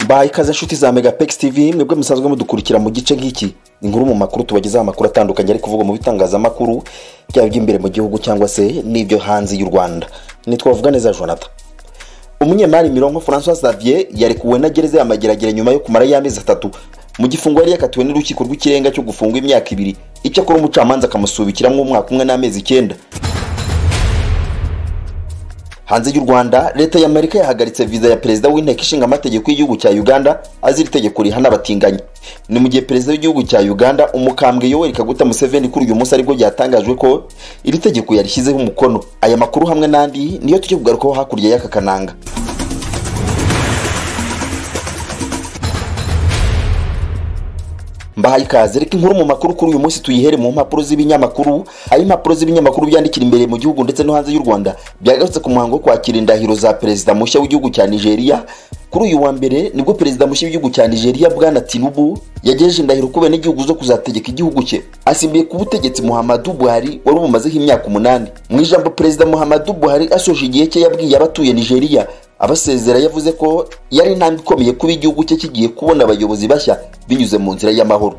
baha ikaze inshuti za megapex tv mwebwe musanzwe mudukurikira mu gice nk'iki inkuru mu makuru tubagezaho amakuru atandukanye ari kuvugwa mu bitangazamakuru byaba iby'imbere mu gihugu cyangwa se n'ibyo hanze y'u rwanda ntitwavuga neza jonathan umunyemari mironko francois xavier yarekuwe na gereza ya mageragere nyuma yo kumara y'amezi atatu mu gifungo yari yakatiwe n'urukiko rw'ikirenga cyo gufunga imyaka ibiri icyo akora umucamanza akamusubikiramo umwaka umwe n'amezi icyenda hanze y'u rwanda leta y'amerika yahagaritse viza ya perezida w'inteko ishinga amategeko y'igihugu cya uganda azira itegeko rihana abatinganyi ni mu gihe perezida w'igihugu cya uganda umukambwe yoweri kaguta museveni kuri uyu munsi aribwo ryatangajwe ko iri tegeko yarishyizeho umukono aya makuru hamwe n'andi niyo tujya kugarukaho hakurya y'aka kananga mbahaye ikaze reka inkuru mu makuru kuri uyu munsi tuyihere mu mpapuro z'ibinyamakuru aho impapuro z'ibinyamakuru byandikira imbere mu gihugu ndetse no hanze y'u rwanda byagarutse ku muhango wo kwakira indahiro za perezida mushya w'igihugu cya nigeria kuri uyu wa mbere nibwo perezida mushya w'igihugu cya nigeria bwana tinubu yagejeje indahiro ku benegihugu zo kuzategeka igihugu cye asimbuye ku butegetsi muhammadu buhari wari umumazeho imyaka umunani mu ijambo perezida muhammadu buhari asoje igihe cye yabwiye abatuye nigeria abasezera yavuze ko yari intambwe ikomeye kuba igihugu cye kigiye kubona abayobozi bashya binyuze mu nzira y'amahoro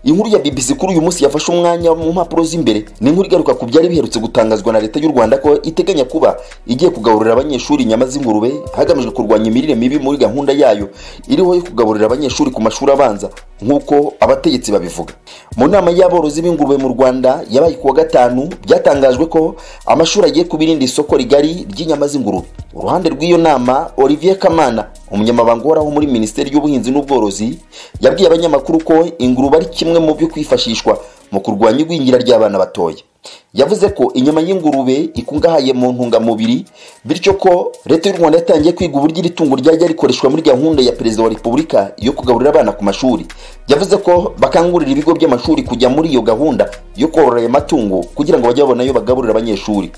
inkuru ya bbc kuri uyu munsi yafashe umwanya mu mpapuro z'imbere ni inkuru igaruka ku byari biherutse gutangazwa na leta y'u rwanda ko iteganya kuba igiye kugaburira abanyeshuri inyama z'ingurube hagamijwe kurwanya imirire mibi muri gahunda yayo iriho yo kugaburira abanyeshuri ku mashuri abanza nk'uko abategetsi babivuga mu nama y'aborozi b'ingurube mu rwanda yabaye ku wa gatanu byatangajwe ko amashuri agiye kuba irindi soko rigari ry'inyama z'ingurube uruhande rw'iyo nama olivier kamana umunyamabanga uhoraho muri minisiteri y'ubuhinzi n'ubworozi yabwiye abanyamakuru ko ingurube ari kimwe mu byo kwifashishwa mu kurwanya igwingira ry'abana batoya yavuze ko inyama y'ingurube ikungahaye mu ntungamubiri bityo ko leta y'u rwanda yatangiye kwiga uburyo iri tungo ryajya rikoreshwa muri gahunda ya perezida wa repubulika yo kugaburira abana ku mashuri yavuze ko bakangurira ibigo by'amashuri kujya muri iyo gahunda yo korora ayo matungo kugira ngo bajye babona ayo bagaburira abanyeshuri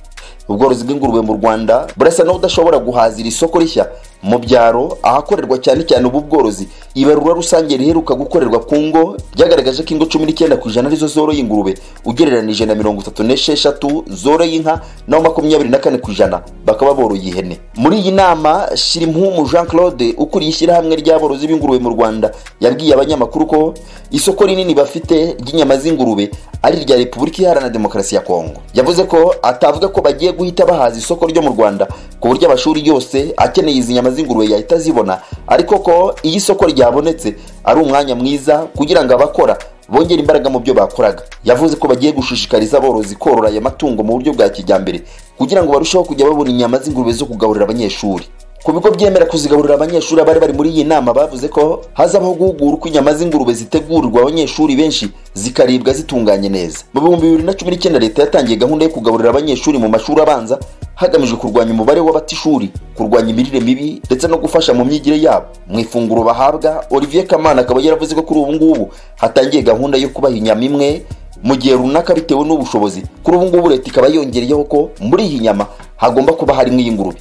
ubworozi bw'ingurube mu rwanda burasa n'ubudashobora guhazira isoko rishya mu byaro ahakorerwa cyane cyane ubu bworozi ibarura rusange riheruka gukorerwa ku ngo byagaragaje ko ingo cumi n'icyenda ku ijana arizo zoroye ingurube ugereranyije na mirongo itatu n'esheshatu zoroye inka naho makumyabiri na kane ku ijana bakaba boroye ihene muri iyi nama shirimpumu jean claude ukuriye ishyirahamwe ry'aborozi b'ingurube mu rwanda yabwiye abanyamakuru ko isoko rinini bafite ry'inyama z'ingurube ari irya repubulika iharanira demokarasi ya kongo yavuze ko atavuga ko bagiye guhita bahaza isoko ryo mu rwanda ku buryo amashuri yose akeneye izi nyama z'ingurube yahita azibona ariko ko iyo isoko ryabonetse ari umwanya mwiza kugira ngo abakora bongera imbaraga mu byo bakoraga yavuze ko bagiye gushishikariza aborozi korora aya matungo mu buryo bwa kijyambere kugira ngo barusheho kujya babona inyama z'ingurube zo kugaburira abanyeshuri ku bigo byemera kuzigaburira abanyeshuri abari bari muri iyi nama bavuze ko hazabaho guhugura uko inyama z'ingurube zitegurirwa abanyeshuri benshi zikaribwa zitunganye neza mu bihumbi bibiri na cumi n'icyenda leta yatangiye gahunda yo kugaburira abanyeshuri mu mashuri abanza hagamijwe kurwanya umubare w'abatishuri kurwanya imirire mibi ndetse no gufasha mu myigire yabo mu ifunguro bahabwa olivier kamana akaba yaravuze ko kuri ubu ngubu hatangiye gahunda yo kubaha inyama imwe mu gihe runaka bitewe n'ubushobozi kuri ubu ngubu leta ikaba yongereyeho ko muri iyi nyama hagomba kuba harimo iy'ingurube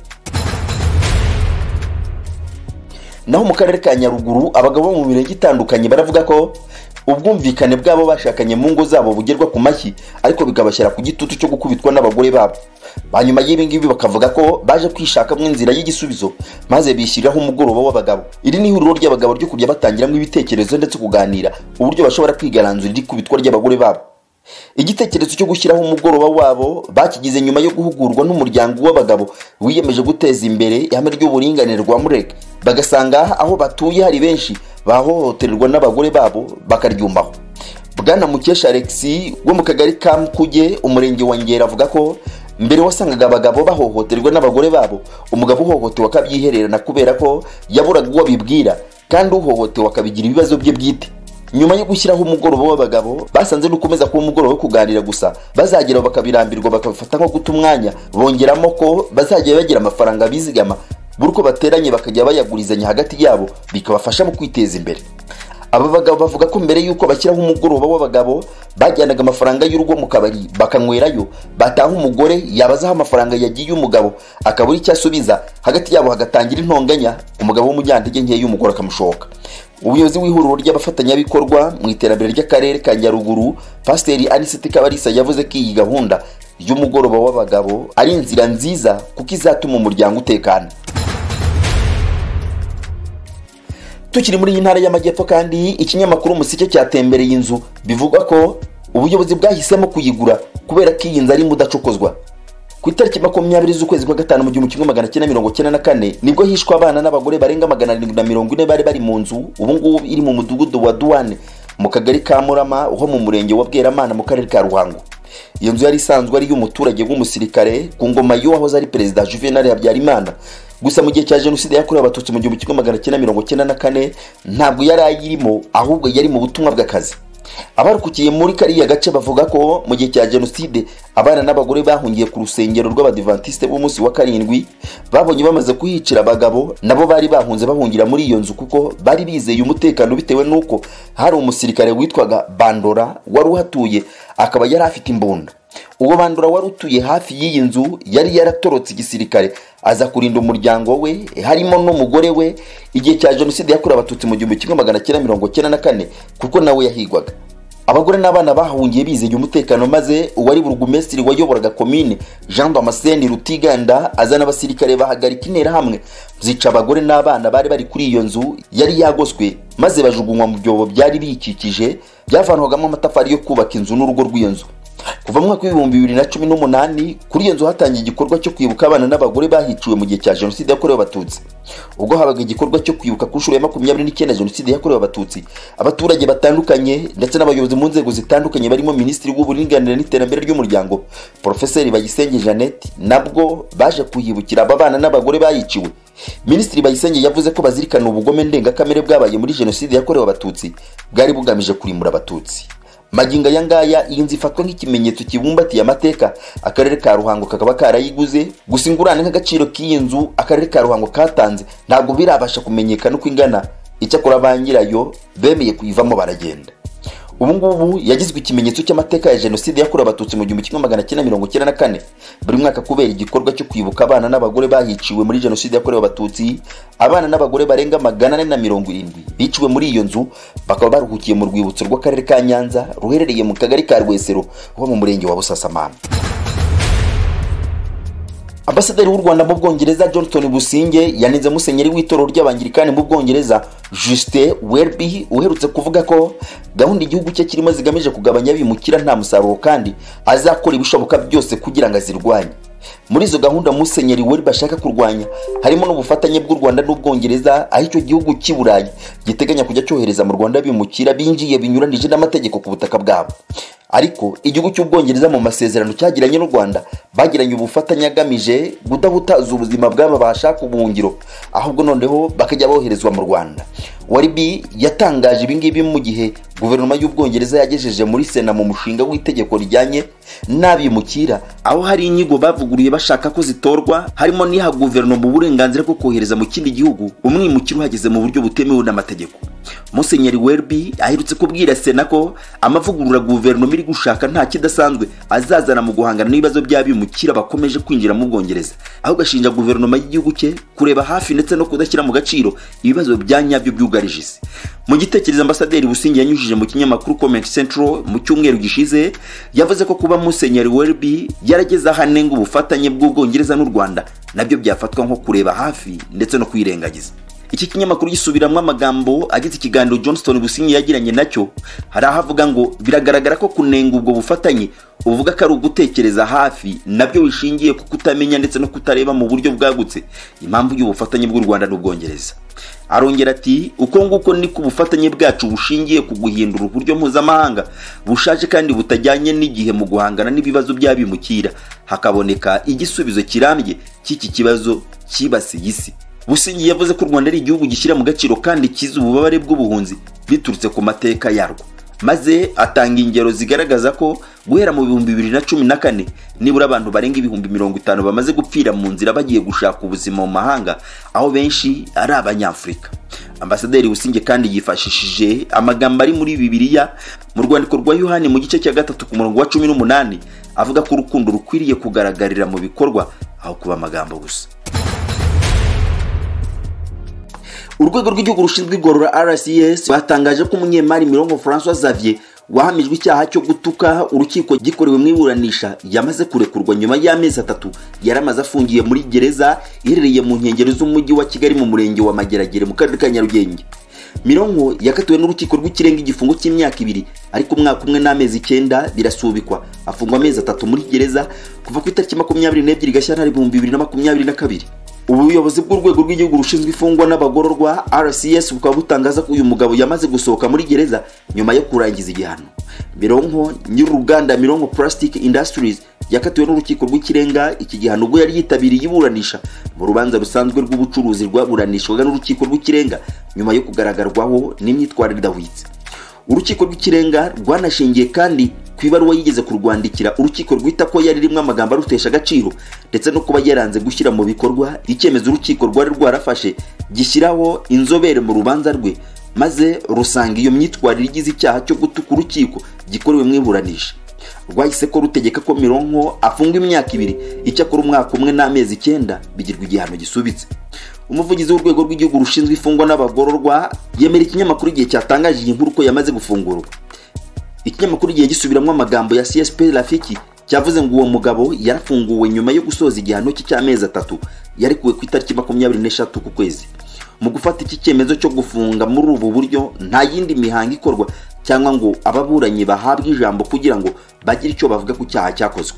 naho mu karere ka nyaruguru abagabo bo mu mirenge itandukanye baravuga ko ubwumvikane bwabo bashakanye mu ngo zabo bugerwa ku mashyi ariko bikabashyira ku gitutu cyo gukubitwa n'abagore babo hanyuma y'ibingibi bakavuga ko baje kwishakamo inzira y'igisubizo maze bishyiriraho umugoroba w'abagabo iri ni ihuriro ry'abagabo ryo kujya batangiramo ibitekerezo ndetse kuganira uburyo bashobora kwigaranzura iri kubitwa ry'abagore babo igitekerezo cyo gushyiraho umugoroba wabo bakigize nyuma yo guhugurwa n'umuryango w'abagabo wiyemeje guteza imbere ihame ry'uburinganire rwa mureke bagasanga aho batuye hari benshi bahohoterwa n'abagore babo bakaryumbaho bwana mukesha alexi wo mu kagari ka mukuge umurenge wa ngera avuga ko mbere wasangaga abagabo bahohoterwa n'abagore babo umugabo uhohotewe akabyihererana kubera ko yaburaga uwo abibwira kandi uhohotewe akabigira ibibazo bye bwite nyuma yo gushyiraho umugoroba w'abagabo basanze n'ukomeza kuba umugoroba wo kuganira gusa bazageraho bakabirambirwa bakabifata nko guta umwanya bongeramo ko bazajya bagira amafaranga bizigama buri uko bateranye bakajya bayagurizanya hagati yabo bikabafasha mu kwiteza imbere aba bagabo bavuga ko mbere y'uko bashyiraho umugoroba w'abagabo bajyanaga amafaranga y'urugo mu kabari bakanywerayo bataha umugore yabazaho amafaranga yagiye umugabo akabura icyo asubiza hagati yabo hagatangira intonganya umugabo w'umunyantege nke y'umugore akamushoka ubuyobozi w'ihuriro ry'abafatanyabikorwa mu iterambere ry'akarere ka nyaruguru pasiteri anisiti kabarisa yavuze ko iyi gahunda y'umugoroba w'abagabo ari inzira nziza kuko izatuma umuryango utekana tukiri muri iyi ntara y'amajyepfo kandi ikinyamakuru umuseke cyatembereye inzu bivuga ko ubuyobozi bwahisemo kuyigura kubera ko iyi nzu ari mudacokozwa ku itariki makumyabiri z'ukwezi kwa gatanu mu gihumbi kimwe magana cyenda mirongo cyenda na kane nibwo hishwe abana n'abagore barenga magana arindwi na mirongo ine bari bari mu nzu ubu ngubu iri mu mudugudu wa duwane mu kagari ka murama ho mu murenge wa bweramana mu karere ka ruhango iyo nzu yari isanzwe ari iy'umuturage w'umusirikare ku ngoma y'uwahoze ari perezida juvenal habyarimana gusa mu gihe cya jenoside yakorewe abatutsi mu gihumbi kimwe magana cyenda mirongo cyenda na kane ntabwo yari ayirimo ahubwo yari mu butumwa bw'akazi abarukukiye muri kariya gace bavuga ko mu gihe cya jenoside abana n'abagore bahungiye ku rusengero rw'abadivantisite b'umunsi wa karindwi babonye bamaze kuhicira abagabo nabo bari bahunze bahungira muri iyo nzu kuko bari bizeye umutekano bitewe n'uko hari umusirikare witwaga bandora wari uhatuye akaba yari afite imbunda uwo bandura wari utuye hafi y'iyi nzu yari yaratorotse igisirikare aza kurinda umuryango we harimo n'umugore we igihe cya jenoside yakorewe abatutsi mu gihumbi kimwe magana cyenda mirongo cyenda na kane kuko nawe yahigwaga abagore n'abana bahungiye bizeye umutekano maze uwari burugumesitiri wayoboraga komine jean damascene rutiganda azana abasirikare bahagarika interahamwe zica abagore n'abana bari bari kuri iyo nzu yari yagoswe maze bajugunywa mu byobo byari biyikikije byavanwagamo amatafari yo kubaka inzu n'urugo rw'iyo nzu kuva mu mwaka w'ibihumbi bibiri na cumi n'umunani kuri iyo nzu hatangiye igikorwa cyo kwibuka abana n'abagore bahiciwe mu gihe cya jenoside yakorewe abatutsi ubwo habaga igikorwa cyo kwibuka ku nshuro ya makumyabiri n'icyenda jenoside yakorewe abatutsi abaturage batandukanye ndetse n'abayobozi mu nzego zitandukanye barimo minisitiri w'uburinganire n'iterambere ry'umuryango porofeseri bayisenge jeannette nabwo baje kuhibukira aba bana n'abagore bayiciwe minisitiri bayisenge yavuze ko bazirikana ubugome ndengakamere bwabaye muri jenoside yakorewe abatutsi bwari bugamije kurimura abatutsi magingo aya ngaya iyi nzu ifatwa nk'ikimenyetso kibumbatiye amateka akarere ka ruhango kakaba karayiguze gusa ingurane nk'agaciro k'iyi nzu akarere ka ruhango katanze ntabwo birabasha kumenyekana uko ingana icyakora ba nyirayo bemeye kuyivamo baragenda ubu ngubu yagizwe ikimenyetso cy'amateka ya jenoside yakorewe abatutsi mu gihumbi kimwe magana cyenda mirongo cyenda na kane buri mwaka kubera igikorwa cyo kwibuka abana n'abagore bahiciwe muri jenoside yakorewe abatutsi abana n'abagore barenga magana ane na mirongo irindwi biciwe muri iyo nzu bakaba baruhukiye mu rwibutso rw'akarere ka nyanza ruherereye mu kagari ka rwesero ho mu murenge wa busasamana ambasaderi w'u rwanda mu bwongereza johnson businge yanenze musenyeri w'itorero ry'abangirikani mu bwongereza justin welby uherutse kuvuga ko gahunda igihugu cye kirimo zigamije kugabanya bimukira nta musaruro kandi azakora ibishoboka byose kugira ngo azirwanye muri izo gahunda musenyeri welby ashaka kurwanya harimo n'ubufatanye bw'u rwanda n'ubwongereza aho icyo gihugu cy'i burayi giteganya kujya cyohereza mu rwanda bimukira binjiye binyuranije n'amategeko ku butaka bwabo ariko igihugu cy'ubwongereza mu masezerano cyagiranye n'u rwanda bagiranye ubufatanye agamije kudahutaza ubuzima bw'aba bashaka ubuhungiro ahubwo noneho bakajya boherezwa mu rwanda waribi yatangaje ibingibi mu gihe guverinoma y'ubwongereza yagejeje muri sena mu mushinga w'itegeko rijyanye n'abimukira aho hari inyigo bavuguruye bashaka ko zitorwa harimo n'iha guverinoma uburenganzira bwo kohereza mu kindi gihugu umwimukira uhageze mu buryo butemewe n'amategeko musenyeri werbi aherutse kubwira sena ko amavugurura guverinoma iri gushaka nta kidasanzwe azazana mu guhangana n'ibibazo by'abimukira bakomeje kwinjira mu bwongereza aho gashinja guverinoma y'igihugu cye kureba hafi ndetse no kudashyira mu gaciro ibibazo bya nyabyo byugarije isi mu gitekerezo ambasaderi busingi yanyujije mu kinyamakuru comment central mu cyumweru gishize yavuze ko kuba musenyeri werbi yarageze aho anenga ubufatanye bw'ubwongereza n'u rwanda nabyo byafatwa nko kureba hafi ndetse no kwirengagiza iki kinyamakuru gisubiramwo amagambo agize ikiganiro johnston businyi yagiranye nacyo hari aho avuga ngo biragaragara ko kunenga ubwo bufatanye uvuga ko ari ugutekereza hafi nabyo bishingiye ku kutamenya ndetse no kutareba mu buryo bwagutse impamvu y'ubufatanye bw'u rwanda n'ubwongereza arongera ati uko nguko niko ubufatanye bwacu bushingiye ku guhindura uburyo mpuzamahanga bushaje kandi butajyanye n'igihe mu guhangana n'ibibazo by'abimukira hakaboneka igisubizo kirambye cy'iki kibazo cyibasiye isi busingi yavuze ko u rwanda ari igihugu gishyira mu gaciro kandi kizi ububabare bw'ubuhunzi biturutse ku mateka yarwo maze atanga ingero zigaragaza ko guhera mu bihumbi bibiri na cumi na kane nibura abantu barenga ibihumbi mirongo itanu bamaze gupfira mu nzira bagiye gushaka ubuzima mu mahanga aho benshi ari abanyafurika ambasaderi businge kandi yifashishije amagambo ari muri bibiliya mu rwandiko rwa yohani mu gice cya gatatu ku murongo wa cumi n'umunani avuga ko urukundo rukwiriye kugaragarira mu bikorwa aho kuba amagambo gusa urwego rw'igihugu rushinzwe igorora rcs batangaje ko umunyemari mirongo francois xavier wahamijwe icyaha cyo gutuka urukiko gikorewe mu iburanisha yamaze kurekurwa nyuma y'amezi atatu yari amaze afungiye muri gereza iherereye mu nkengero z'umujyi wa kigali mu murenge wa mageragere mu karere ka nyarugenge mironko yakatiwe n'urukiko rw'ikirenga igifungo cy'imyaka ibiri ariko umwaka umwe n'amezi icyenda birasubikwa afungwa amezi atatu muri gereza kuva ku itariki makumyabiri n'ebyiri gashyantare ibihumbi bibiri na makumyabiri na kabiri ubuyobozi bw'urwego rw'igihugu rushinzwe imfungwa n'abagororwa rcs bukaba butangaza ko uyu mugabo yamaze gusohoka muri gereza nyuma yo kurangiza igihano mironko nyir'uruganda mironko plastic industries yakatiwe n'urukiko rw'ikirenga iki gihano ubwo yari yitabiriye iburanisha mu rubanza rusanzwe rw'ubucuruzi rwaburanishwaga n'urukiko rw'ikirenga nyuma yo kugaragarwaho n'imyitwarire idahwitse urukiko rw'ikirenga rwanashingiye kandi ku ibaruwa yigeze kurwandikira urukiko rwita ko yari rimwe amagambo arutesha agaciro ndetse no kuba yaranze gushyira mu bikorwa icyemezo urukiko rwari rwarafashe gishyiraho inzobere mu rubanza rwe maze rusanga iyo myitwarire igize icyaha cyo gutuka urukiko gikorewe mu iburanisha rwahise ko rutegeka ko mironko afungwa imyaka ibiri icyakora umwaka umwe n'amezi icyenda bigirwa igihano gisubitse umuvugizi w'urwego rw'igihugu rushinzwe imfungwa n'abagororwa yemera ikinyamakuru igihe cyatangaje iyi nkuru ko yamaze gufungurwa ikinyamakuru igihe gisubiramo amagambo ya csp rafiki cyavuze ngo uwo mugabo yarafunguwe nyuma yo gusoza igihano cye cy'amezi atatu yarekuwe ku itariki makumyabiri n'eshatu ku kwezi mu gufata iki cyemezo cyo gufunga muri ubu buryo nta yindi mihango ikorwa cyangwa ngo ababuranyi bahabwe ijambo kugira ngo bagire icyo bavuga ku cyaha cyakozwe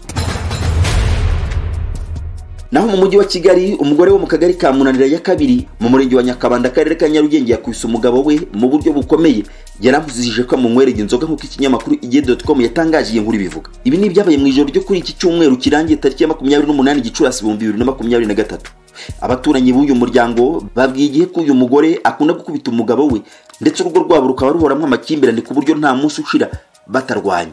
naho mu mujyi wa kigali umugore wo mu kagari ka munanira ya kabiri mu murenge wa nyakabanda akarere ka nyarugenge yakubise umugabo we mu buryo bukomeye yaramuzije ko amumwereye inzoga nk'uko ikinyamakuru igihe.com yatangaje iyi nkuru ibivuga ibi ni ibyabaye mu ijoro ryo kuri iki cyumweru kirangiye tariki ya makumyabiri n'umunani gicurasi ibihumbi bibiri na makumyabiri na gatatu abaturanyi b'uyu muryango babwiye igihe ko uyu mugore akunda gukubita umugabo we ndetse urugo rwabo rukaba ruhoramo amakimbirane ku buryo nta munsi ushira batarwanye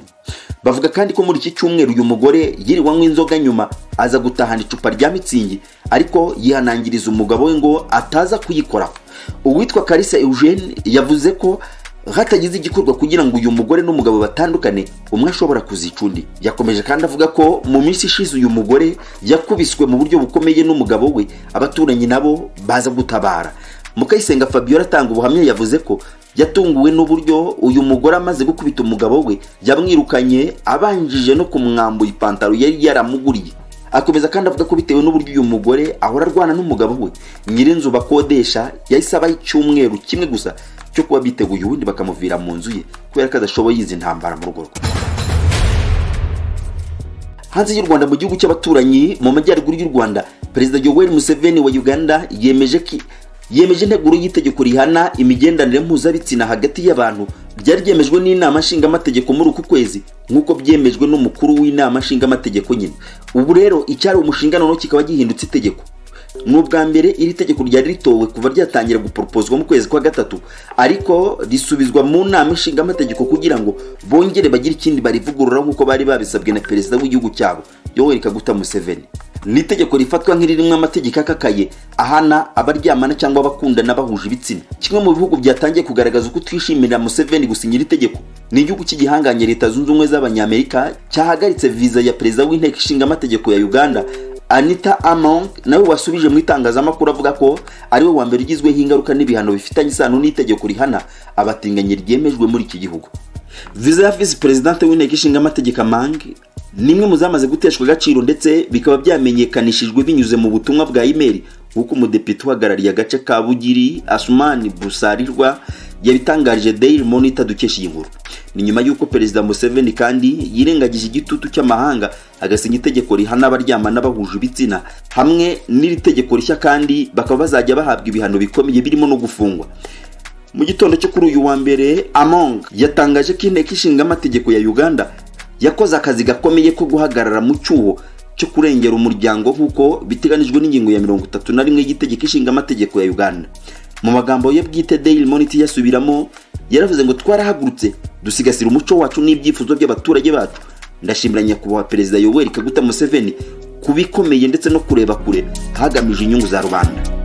bavuga kandi ko muri iki cyumweru uyu mugore yiriwe anywa inzoga nyuma aza gutahana icupa rya mitsingi ariko yihanangiriza umugabo we ngo ataza kuyikoraho uwitwa karisa eugene yavuze ko hatagize igikorwa kugira ngo uyu mugore n'umugabo batandukane umwe ashobora kuzica undi yakomeje kandi avuga ko mu minsi ishize uyu mugore yakubiswe mu buryo bukomeye n'umugabo we abaturanyi nabo baza gutabara mukayisenga fabiola atanga ubuhamya yavuze ko yatunguwe n'uburyo uyu mugore amaze gukubita umugabo we yamwirukanye abanjije no kumwambura ipantaro yari yaramuguriye akomeza kandi avuga ko bitewe n'uburyo uyu mugore ahora arwana n'umugabo we nyirinzu bakodesha yahise abaho icyumweru kimwe gusa cyo kuba biteguye ubundi bakamuvira mu nzu ye kubera ko adashoboye izi ntambara mu rugo rwe hanze y'u rwanda mu gihugu cy'abaturanyi mu majyaruguru y'u rwanda perezida yoweri museveni wa uganda yemeje ko yemeje integuro y'itegeko rihana imigenderanire mpuzabitsina hagati y'abantu ryari ryemejwe n'inama nshingamategeko muri uku kwezi nk'uko byemejwe n'umukuru w'inama nshingamategeko nyine ubu rero icyari umushinga noneho kikaba gihindutse itegeko ni ubwa mbere iri tegeko ryari ritowe kuva ryatangira guporopozwa mu kwezi kwa gatatu ariko risubizwa mu nama nshingamategeko kugira ngo bongere bagire ikindi barivugurura nk'uko bari babisabwe na perezida w'igihugu cyabo yoweri kaguta museveni ni itegeko rifatwa nk'iririmo amategeko akakaye ahana abaryamana cyangwa abakundana bahuje ibitsina kimwe mu bihugu byatangiye kugaragaza uko twishimira museveni gusinyira itegeko ni igihugu cy'igihanganye leta zunze ubumwe z'abanyamerika cyahagaritse viza ya perezida w'inteko ishingamategeko ya uganda anita among nawe wasubije mu itangazamakuru avuga ko ari we wa mbere ugizweho ingaruka n'ibihano bifitanye isano n'itegeko rihana abatinganyi ryemejwe muri iki gihugu viza ya visi perezidante w'inteko ishingamategeko amang ni imwe mu zamaze guteshwa agaciro ndetse bikaba byamenyekanishijwe binyuze mu butumwa bwa imeri nk'uko umudepite uhagarariye agace ka bugiri asumani busarirwa yabitangarije daily monitor dukesha iyi nkuru ni nyuma y'uko perezida museveni kandi yirengagije igitutu cy'amahanga agasinya itegeko rihana abaryamana bahuje ibitsina hamwe n'iri tegeko rishya kandi bakaba bazajya bahabwa ibihano bikomeye birimo no gufungwa mu gitondo cyo kuri uyu wa mbere among yatangaje ko inteko ishinga amategeko ya uganda yakoze akazi gakomeye ko guhagarara mu cyuho cyo kurengera umuryango nk'uko biteganijwe n'ingingo ya mirongo itatu na rimwe y'itegeko ishinga amategeko ya uganda mu magambo ye bwite daily monitor yasubiramo yaravuze ngo twarahagurutse dusigasira umuco wacu n'ibyifuzo by'abaturage bacu ndashimira nyakubahwa perezida yoweri kaguta museveni ku bikomeye ndetse no kureba kure hagamije inyungu za rubanda